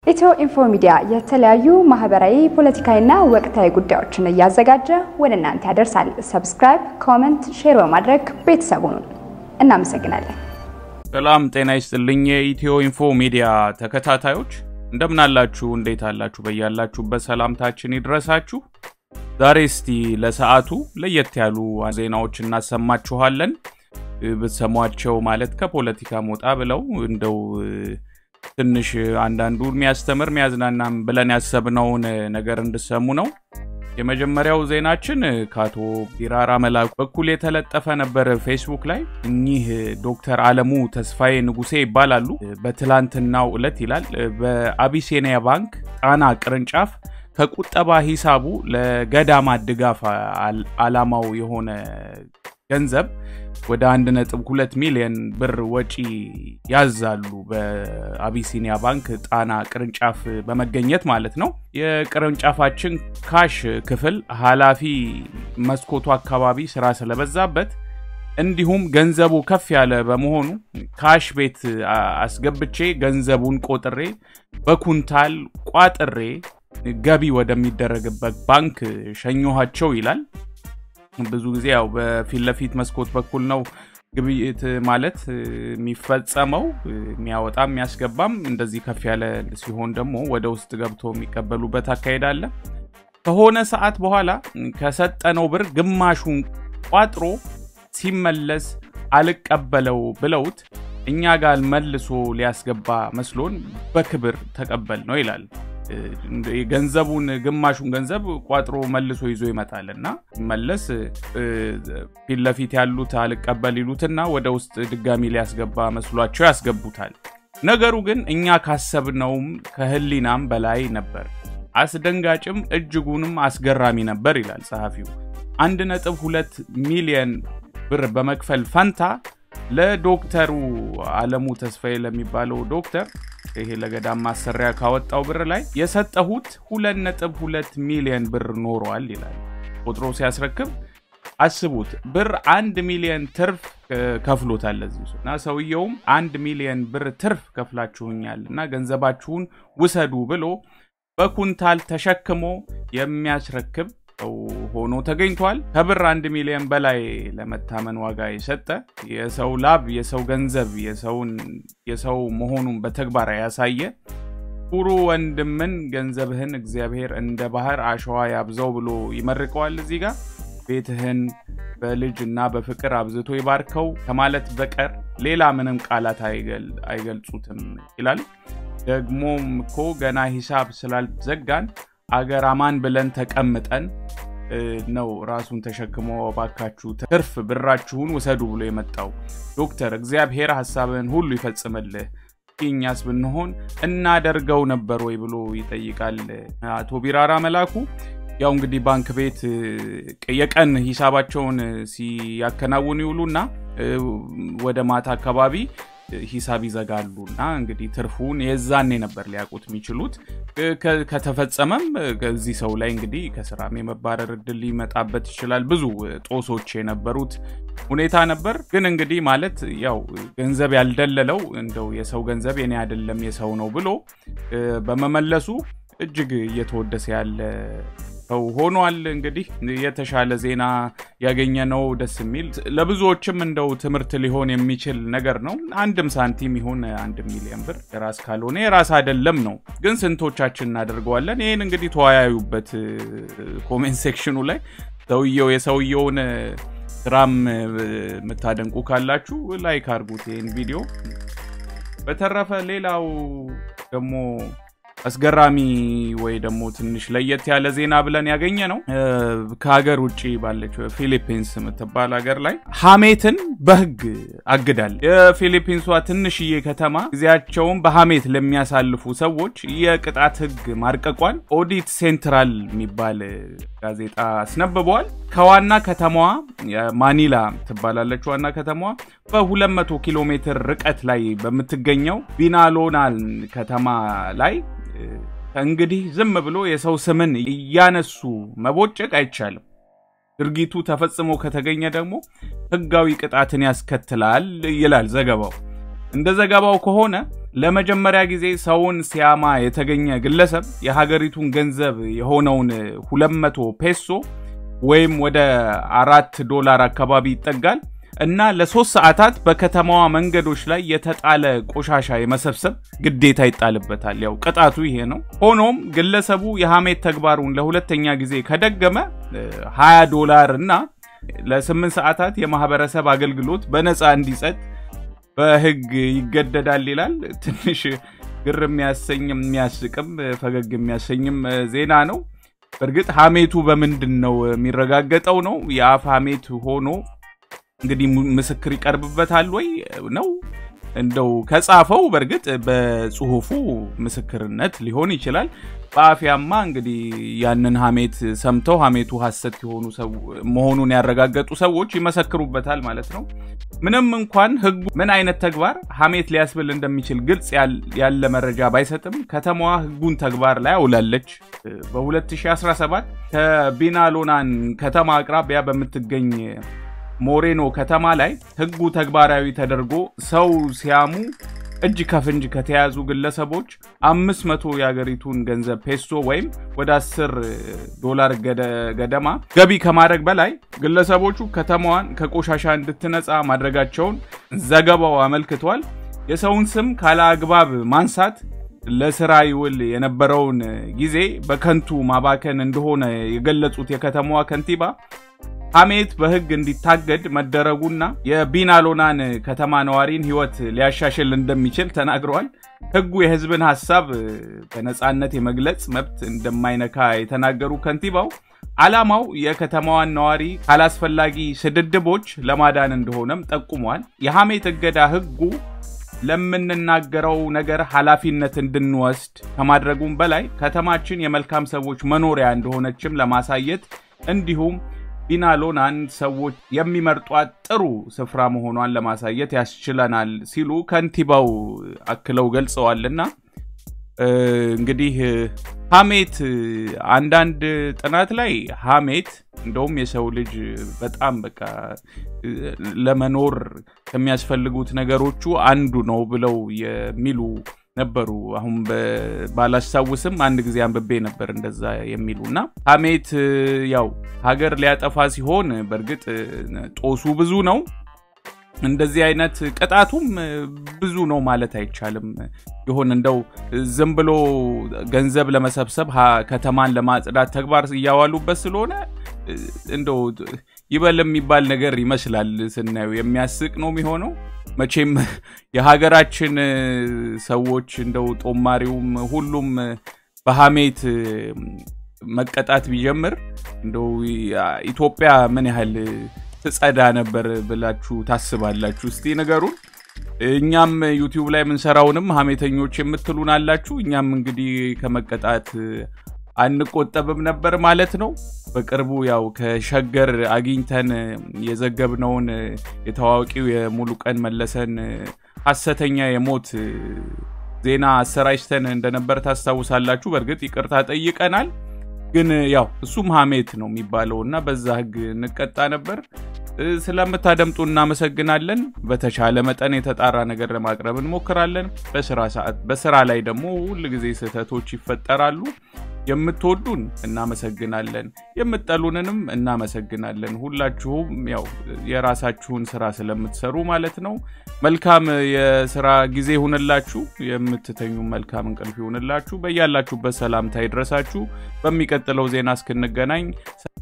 ኢትዮ ኢንፎ ሚዲያ የተለያዩ ማህበራዊ፣ ፖለቲካዊና ወቅታዊ ጉዳዮችን እያዘጋጀ ወደ እናንተ ያደርሳል። ሰብስክራይብ፣ ኮመንት፣ ሼር በማድረግ ቤተሰቡን እናመሰግናለን። ሰላም ጤና ይስጥልኝ። የኢትዮ ኢንፎ ሚዲያ ተከታታዮች እንደምን አላችሁ? እንዴት አላችሁ? በያላችሁበት ሰላምታችን ይድረሳችሁ። ዛሬ እስቲ ለሰዓቱ ለየት ያሉ ዜናዎች እናሰማችኋለን። ብትሰሟቸው ማለት ከፖለቲካ ሞጣ ብለው እንደው ትንሽ አንዳንዱ የሚያስተምር የሚያዝናናም ብለን ያሰብነውን ነገር እንድሰሙ ነው። የመጀመሪያው ዜናችን ከአቶ ቢራራ መላኩ በኩል የተለጠፈ ነበር ፌስቡክ ላይ። እኚህ ዶክተር አለሙ ተስፋዬ ንጉሴ ይባላሉ። በትላንትናው ዕለት ይላል በአቢሲኒያ ባንክ ጣና ቅርንጫፍ ከቁጠባ ሂሳቡ ለገዳማት ድጋፍ አላማው የሆነ ገንዘብ ወደ 1.2 ሚሊዮን ብር ወጪ ያዛሉ። በአቢሲኒያ ባንክ ጣና ቅርንጫፍ በመገኘት ማለት ነው። የቅርንጫፋችን ካሽ ክፍል ኃላፊ መስኮቱ አካባቢ ስራ ስለበዛበት እንዲሁም ገንዘቡ ከፍ ያለ በመሆኑ ካሽ ቤት አስገብቼ ገንዘቡን ቆጥሬ በኩንታል ቋጥሬ ገቢ ወደሚደረግበት ባንክ ሸኘኋቸው ይላል። ብዙ ጊዜ ያው በፊት ለፊት መስኮት በኩል ነው ግብይት ማለት የሚፈጸመው። የሚያወጣ የሚያስገባም እንደዚህ ከፍ ያለ ሲሆን ደግሞ ወደ ውስጥ ገብቶ የሚቀበሉበት አካሄድ አለ። ከሆነ ሰዓት በኋላ ከሰጠነው ብር ግማሹን ቋጥሮ ሲመለስ አልቀበለው ብለውት እኛ ጋር መልሶ ሊያስገባ መስሎን በክብር ተቀበል ነው ይላል። ገንዘቡን ግማሹን ገንዘብ ቋጥሮ መልሶ ይዞ ይመጣል እና መለስ ፊት ለፊት ያሉት አልቀበል ይሉትና ወደ ውስጥ ድጋሚ ሊያስገባ መስሏቸው ያስገቡታል። ነገሩ ግን እኛ ካሰብነውም ከህሊናም በላይ ነበር። አስደንጋጭም እጅጉንም አስገራሚ ነበር ይላል ጸሐፊው። አንድ ነጥብ ሁለት ሚሊየን ብር በመክፈል ፈንታ ለዶክተሩ አለሙ ተስፋዬ ለሚባለው ዶክተር ይሄ ለገዳም ማሰሪያ ካወጣው ብር ላይ የሰጠሁት ሁለት ነጥብ ሁለት ሚሊዮን ብር ኖሯል ይላል። ቆጥሮ ሲያስረክብ አስቡት፣ ብር አንድ ሚሊዮን ትርፍ ከፍሎታል ለዚህ እና ሰውየውም አንድ ሚሊዮን ብር ትርፍ ከፍላችሁኛል እና ገንዘባችሁን ውሰዱ ብሎ በኩንታል ተሸክሞ የሚያስረክብ ሰው ሆኖ ተገኝቷል። ከብር አንድ ሚሊዮን በላይ ለመታመን ዋጋ የሰጠ የሰው ላብ፣ የሰው ገንዘብ፣ የሰው መሆኑን በተግባር ያሳየ ኩሩ ወንድምን ገንዘብህን እግዚአብሔር እንደ ባህር አሸዋ ያብዛው ብሎ ይመርቀዋል። እዚህ ጋር ቤትህን በልጅ እና በፍቅር አብዝቶ ይባርከው ከማለት በቀር ሌላ ምንም ቃላት አይገልጹትም ይላል። ደግሞም እኮ ገና ሂሳብ ስላልዘጋን አገር አማን ብለን ተቀምጠን ነው ራሱን ተሸክሞ ባካችሁ ትርፍ ብራችሁን ውሰዱ ብሎ የመጣው ዶክተር እግዚአብሔር ሀሳብህን ሁሉ ይፈጽምልህ። እኛስ ብንሆን እናደርገው ነበር ወይ ብሎ ይጠይቃል አቶ ቢራራ መላኩ። ያው እንግዲህ ባንክ ቤት የቀን ሂሳባቸውን ሲያከናውኑ ይውሉና ወደ ማታ አካባቢ ሂሳብ ይዘጋሉ እና እንግዲህ ትርፉን የዛኔ ነበር ሊያውቁት የሚችሉት። ከተፈጸመም ከዚህ ሰው ላይ እንግዲህ ከስራም የመባረር እድል ሊመጣበት ይችላል። ብዙ ጦሶች የነበሩት ሁኔታ ነበር። ግን እንግዲህ ማለት ያው ገንዘብ ያልደለለው እንደው የሰው ገንዘብ የኔ አይደለም የሰው ነው ብሎ በመመለሱ እጅግ እየተወደሰ ያለ ሰው ሆኗል። እንግዲህ የተሻለ ዜና ያገኘ ነው። ደስ የሚል ለብዙዎችም እንደው ትምህርት ሊሆን የሚችል ነገር ነው። አንድም ሳንቲም ይሁን አንድ ሚሊዮን ብር የራስ ካልሆነ የራስ አይደለም ነው። ግን ስንቶቻችን እናደርገዋለን? ይህን እንግዲህ ተወያዩበት ኮሜንት ሴክሽኑ ላይ ሰውየው የሰውየውን ስራም የምታደንቁ ካላችሁ ላይክ አድርጉት ይህን ቪዲዮ። በተረፈ ሌላው ደግሞ አስገራሚ ወይ ደግሞ ትንሽ ለየት ያለ ዜና ብለን ያገኘ ነው ከሀገር ውጭ ባለችው ፊሊፒንስ የምትባል ሀገር ላይ ሐሜትን በሕግ አግዳል። የፊሊፒንሷ ትንሽዬ ከተማ ጊዜያቸውን በሐሜት ለሚያሳልፉ ሰዎች የቅጣት ሕግ ማርቀቋን ኦዲት ሴንትራል የሚባል ጋዜጣ አስነብበዋል። ከዋና ከተማዋ ማኒላ ትባላለች። ዋና ከተማዋ በ200 ኪሎ ሜትር ርቀት ላይ በምትገኘው ቢናሎናል ከተማ ላይ ከእንግዲህ ዝም ብሎ የሰው ስምን እያነሱ መቦጨቅ አይቻልም። ድርጊቱ ተፈጽሞ ከተገኘ ደግሞ ሕጋዊ ቅጣትን ያስከትላል ይላል ዘገባው። እንደ ዘገባው ከሆነ ለመጀመሪያ ጊዜ ሰውን ሲያማ የተገኘ ግለሰብ የሀገሪቱን ገንዘብ የሆነውን 200 ፔሶ ወይም ወደ አራት ዶላር አካባቢ ይጠጋል እና ለሶስት ሰዓታት በከተማዋ መንገዶች ላይ የተጣለ ቆሻሻ የመሰብሰብ ግዴታ ይጣልበታል። ያው ቅጣቱ ይሄ ነው። ሆኖም ግለሰቡ የሐሜት ተግባሩን ለሁለተኛ ጊዜ ከደገመ 20 ዶላር እና ለ8 ሰዓታት የማህበረሰብ አገልግሎት በነፃ እንዲሰጥ በህግ ይገደዳል ይላል። ትንሽ ግር የሚያሰኝ የሚያስቅም ፈገግ የሚያሰኝም ዜና ነው። በእርግጥ ሐሜቱ በምንድን ነው የሚረጋገጠው? ነው የአፍ ሐሜት ሆኖ እንግዲህ ምስክር ይቀርብበታል ወይ ነው እንደው ከጻፈው በእርግጥ በጽሁፉ ምስክርነት ሊሆን ይችላል። በአፍያማ እንግዲህ ያንን ሐሜት ሰምተው ሐሜቱ ሐሰት የሆኑ መሆኑን ያረጋገጡ ሰዎች ይመሰክሩበታል ማለት ነው። ምንም እንኳን ህጉ ምን አይነት ተግባር ሐሜት ሊያስብል እንደሚችል ግልጽ ያለ መረጃ ባይሰጥም ከተማዋ ህጉን ተግባር ላይ አውላለች። በ2017 ከቢናሎናን ከተማ አቅራቢያ በምትገኝ ሞሬኖ ከተማ ላይ ህጉ ተግባራዊ ተደርጎ ሰው ሲያሙ እጅ ከፍንጅ ከተያዙ ግለሰቦች 500 የሀገሪቱን ገንዘብ ፔሶ ወይም ወደ 10 ዶላር ገደማ ገቢ ከማድረግ በላይ ግለሰቦቹ ከተማዋን ከቆሻሻ እንድትነጻ ማድረጋቸውን ዘገባው አመልክቷል። የሰውን ስም ካለ አግባብ ማንሳት ለስራ ይውል የነበረውን ጊዜ በከንቱ ማባከን እንደሆነ የገለጹት የከተማዋ ከንቲባ ሐሜት በህግ እንዲታገድ መደረጉና የቢናሎናን ከተማ ነዋሪን ህይወት ሊያሻሽል እንደሚችል ተናግረዋል። ህጉ የህዝብን ሀሳብ በነፃነት የመግለጽ መብት እንደማይነካ የተናገሩ ከንቲባው ዓላማው የከተማዋን ነዋሪ ካላስፈላጊ ስድድቦች ለማዳን እንደሆነም ጠቁሟል። የሐሜት እገዳ ህጉ ለምንናገረው ነገር ኃላፊነት እንድንወስድ ከማድረጉም በላይ ከተማችን የመልካም ሰዎች መኖሪያ እንደሆነችም ለማሳየት እንዲሁም ቢናሎናን ሰዎች የሚመርጧት ጥሩ ስፍራ መሆኗን ለማሳየት ያስችለናል ሲሉ ከንቲባው አክለው ገልጸዋልና እንግዲህ ሐሜት አንዳንድ ጥናት ላይ ሐሜት እንደውም የሰው ልጅ በጣም በቃ ለመኖር ከሚያስፈልጉት ነገሮቹ አንዱ ነው ብለው የሚሉ ነበሩ። አሁን ባላስታውስም አንድ ጊዜ አንብቤ ነበር እንደዛ የሚሉ እና ሐሜት ያው ሀገር ሊያጠፋ ሲሆን በእርግጥ ጦሱ ብዙ ነው። እንደዚህ አይነት ቅጣቱም ብዙ ነው ማለት አይቻልም። ይሆን እንደው ዝም ብሎ ገንዘብ ለመሰብሰብ ከተማን ለማጽዳት ተግባር እያዋሉበት ስለሆነ እንደው ይበል የሚባል ነገር ይመስላል ስናየው፣ የሚያስቅ ነው የሚሆነው። መቼም የሀገራችን ሰዎች እንደው ጦማሪውም ሁሉም በሐሜት መቀጣት ቢጀምር እንደው ኢትዮጵያ ምን ያህል ትጸዳ ነበር ብላችሁ ታስባላችሁ? እስቲ ነገሩን። እኛም ዩቲዩብ ላይ የምንሰራውንም ሐሜተኞች የምትሉን አላችሁ። እኛም እንግዲህ ከመቀጣት አንቆጠብም ነበር ማለት ነው። በቅርቡ ያው ከሸገር አግኝተን የዘገብነውን የታዋቂው የሙሉቀን መለሰን ሐሰተኛ የሞት ዜና አሰራጭተን እንደነበር ታስታውሳላችሁ። በእርግጥ ይቅርታ ጠይቀናል። ግን ያው እሱም ሐሜት ነው የሚባለው እና በዛ ሕግ እንቀጣ ነበር። ስለምታደምጡ እናመሰግናለን። በተቻለ መጠን የተጣራ ነገር ለማቅረብ እንሞክራለን። በስራ ሰዓት በስራ ላይ ደግሞ ሁል ጊዜ ስህተቶች ይፈጠራሉ። የምትወዱን እናመሰግናለን፣ የምትጠሉንንም እናመሰግናለን። ሁላችሁም ያው የራሳችሁን ስራ ስለምትሰሩ ማለት ነው። መልካም የስራ ጊዜ ይሁንላችሁ። የምትተኙ መልካም እንቅልፍ ይሁንላችሁ። በያላችሁበት ሰላምታ ይድረሳችሁ። በሚቀጥለው ዜና እስክንገናኝ